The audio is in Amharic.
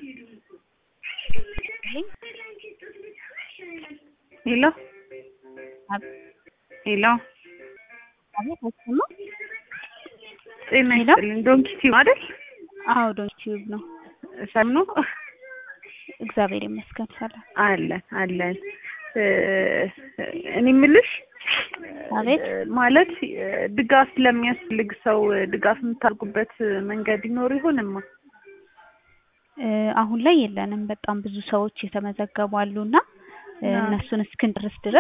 ሄሎ ሄሎ አቤት አይሰማም? ጤና ሄሎ? ይስጥልኝ ዶንኪ ቲዩብ አይደል? አዎ ዶንኪ ቲዩብ ነው። ሰላም ነው? እግዚአብሔር ይመስገን ሰላም። አለን አለን። እ እኔ የምልሽ አቤት እ ማለት እ ድጋፍ ለሚያስፈልግ ሰው ድጋፍ የምታደርጉበት መንገድ ይኖር ይሆንማ? እ አሁን ላይ የለንም። በጣም ብዙ ሰዎች የተመዘገቡ አሉና እ አዎ። እነሱን እስክንጨርስ ድረስ